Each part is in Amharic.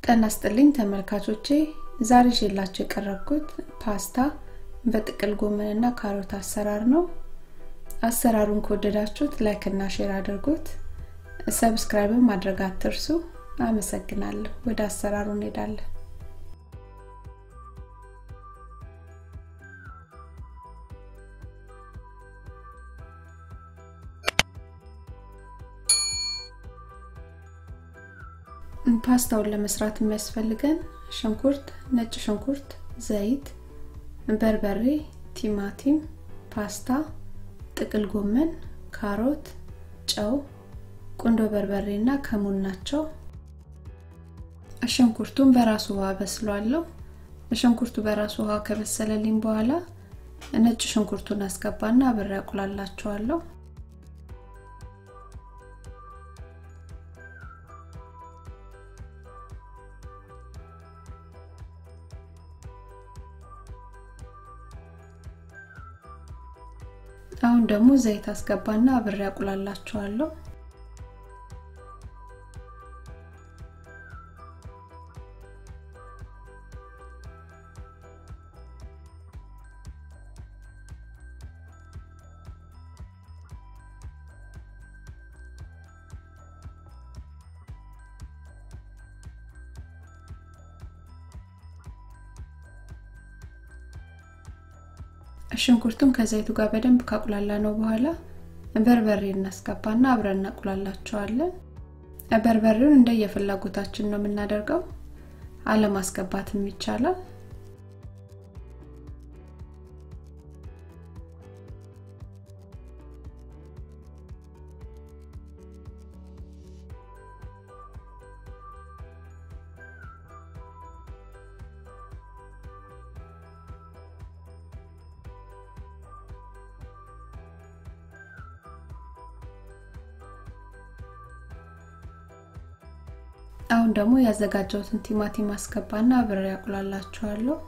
ጤና ይስጥልኝ ተመልካቾቼ ዛሬ ይዤላችሁ የቀረብኩት ፓስታ በጥቅል ጎመንና ካሮት አሰራር ነው አሰራሩን ከወደዳችሁት ላይክ እና ሼር አድርጉት ሰብስክራይብም ማድረግ አትርሱ አመሰግናለሁ ወደ አሰራሩ እንሄዳለን ፓስታውን ለመስራት የሚያስፈልገን ሽንኩርት ነጭ ሽንኩርት ዘይት በርበሬ ቲማቲም ፓስታ ጥቅል ጎመን ካሮት ጨው ቁንዶ በርበሬ እና ከሙን ናቸው ሽንኩርቱን በራሱ ውሃ በስሏለሁ ሽንኩርቱ በራሱ ውሃ ከበሰለልኝ በኋላ ነጭ ሽንኩርቱን አስገባና አብሬ አቁላላቸዋለሁ አሁን ደግሞ ዘይት አስገባና አብሬ አቁላላቸዋለሁ ሽንኩርቱም ከዘይቱ ጋር በደንብ ካቁላላ ነው በኋላ በርበሬ እናስገባና አብረን እናቁላላቸዋለን በርበሬውን እንደ የፍላጎታችን ነው የምናደርገው አለማስገባትም ይቻላል አሁን ደግሞ ያዘጋጀሁትን ቲማቲም አስገባና አብሬ ያቁላላችኋለሁ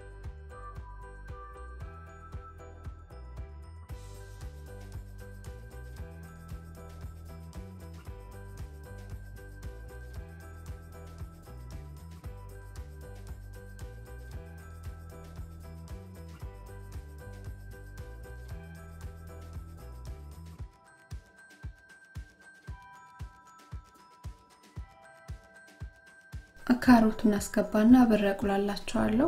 ካሮቱን አስገባና አብሬ አቁላላቸዋለሁ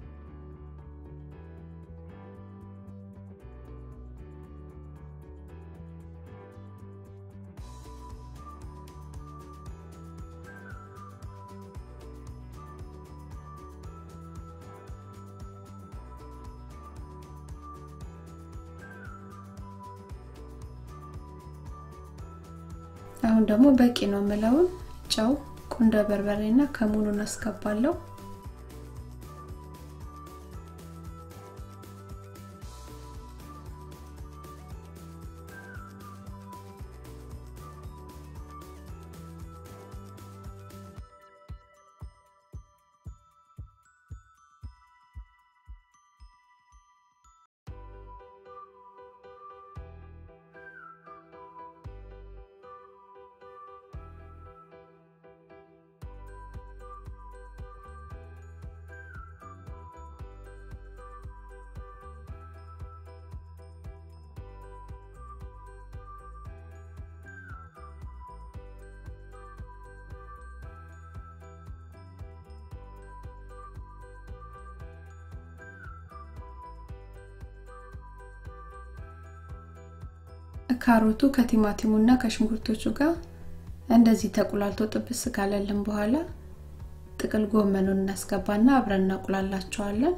አሁን ደግሞ በቂ ነው የምለውን ጨው ቁንዶ በርበሬ እና ከሙኑን አስገባለሁ ካሮቱ ከቲማቲሙ እና ከሽንኩርቶቹ ጋር እንደዚህ ተቁላልቶ ጥብስ ካለልን በኋላ ጥቅል ጎመኑን እናስገባና አብረን እናቁላላቸዋለን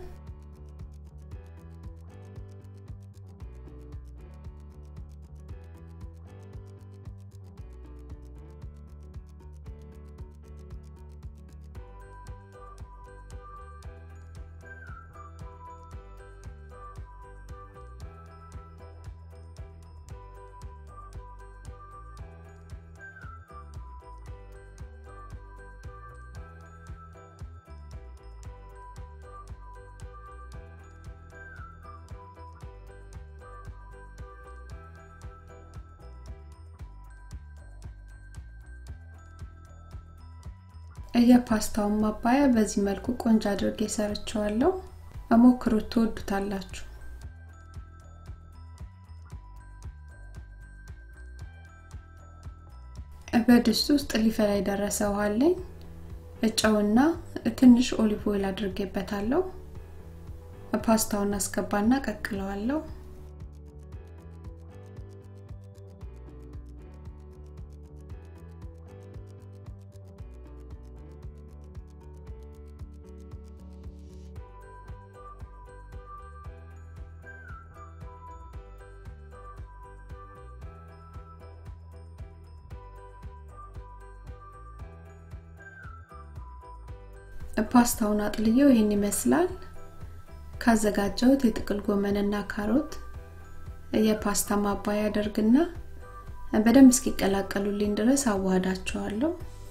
የፓስታውን ማባያ በዚህ መልኩ ቆንጆ አድርጌ ሰርቸዋለሁ። ሞክሩት፣ ትወዱታላችሁ። በድስት ውስጥ ሊፈላ የደረሰ ውሃ አለኝ። ጨውና ትንሽ ኦሊቭ ኦይል አድርጌበታለሁ። ፓስታውን አስገባና ቀቅለዋለሁ። ፓስታውን አጥልየው ይህን ይመስላል። ካዘጋጀሁት የጥቅል ጎመንና ካሮት የፓስታ ማባያ አደርግና በደንብ እስኪቀላቀሉልኝ ድረስ አዋህዳቸዋለሁ።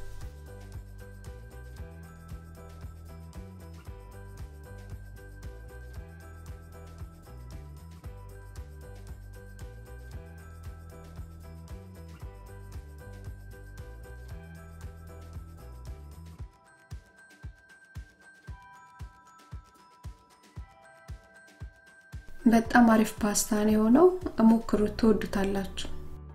በጣም አሪፍ ፓስታ ነው የሆነው። ሞክሩት፣ ትወዱታላችሁ።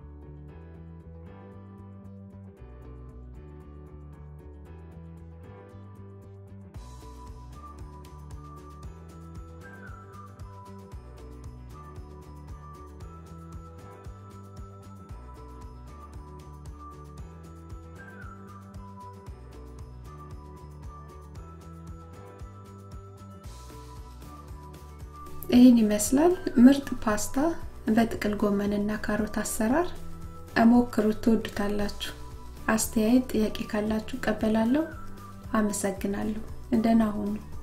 ይህን ይመስላል ምርጥ ፓስታ በጥቅል ጎመንና ካሮት አሰራር። ሞክሩት፣ ትወዱታላችሁ። አስተያየት፣ ጥያቄ ካላችሁ ቀበላለሁ። አመሰግናለሁ። ደህና ሁኑ።